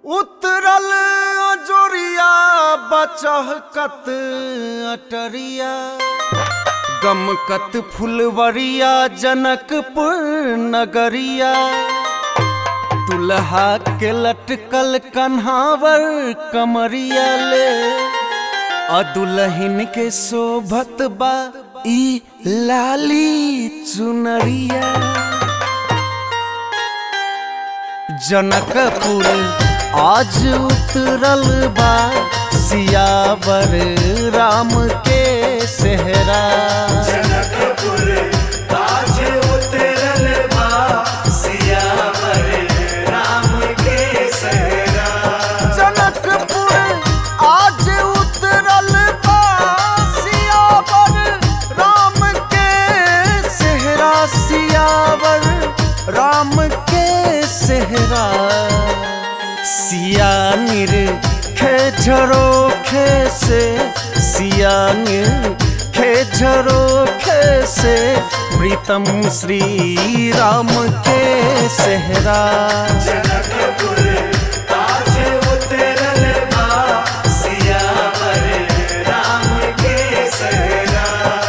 उतरल अजोरिया बचहकत अटरिया गमकत फुलवरिया जनकपुर नगरिया दुल्हा के लटकल कन्हावर कमरिया ले आ दुल्हन के शोभत बा ई लाली चुनरिया जनकपुर आज उतरल बा सियावर राम के सेहरा जनकपुर आज उतरल बा सियावर राम के सहरा जनकपुर आज उतरल बा सियावर राम के सेहरा सियावर राम के सेहरा सियानिर खेझरो खे से सियानिर खेझरो खे से प्रीतम श्री राम के सेहरा जनकपुर आज उतरल बा सियावर राम के सहरा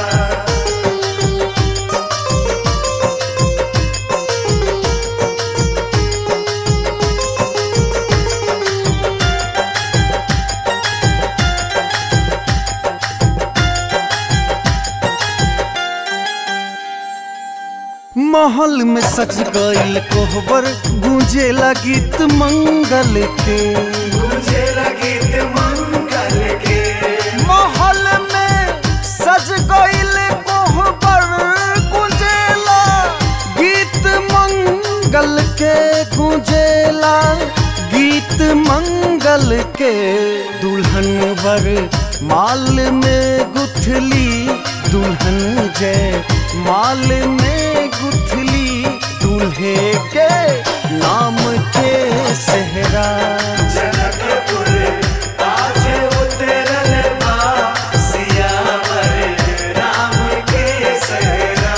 महल में सज गईल कोहबर गूंजे गीत मंगल के मुझे लगीत मंगल के महल में सज गईल कोहबर गूंजेला गीत मंगल के गूंजेला गीत मंगल के दुल्हन वर माल में गुथली दुल्हन जय माल में गुथली दूल्हे के नाम के सेहरा जनकपुर आज उतरल बा सियावर राम के सहरा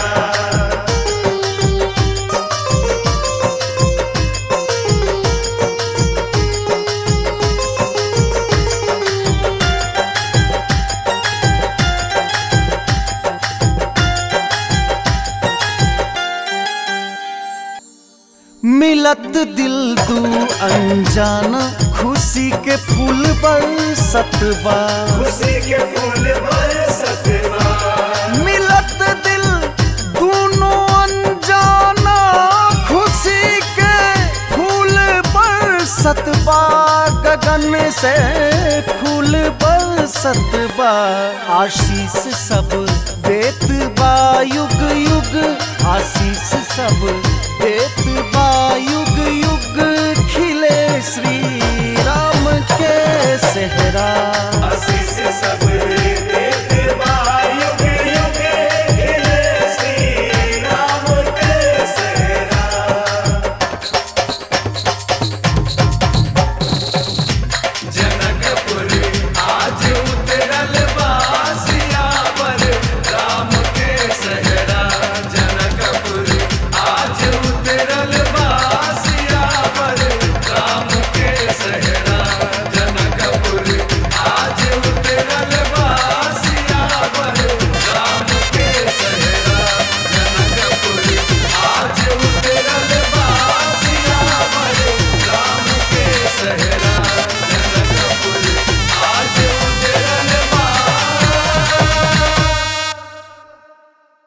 मिलत दिल दू अनजाना खुशी के फूल बरसत बा खुशी के फूल बरसत बा मिलत दिल दोनों अनजाना खुशी के फूल बरसत बा गगन से फूल बरसत बा आशीष सब देत बा युग युग आशीष सब देत बा युग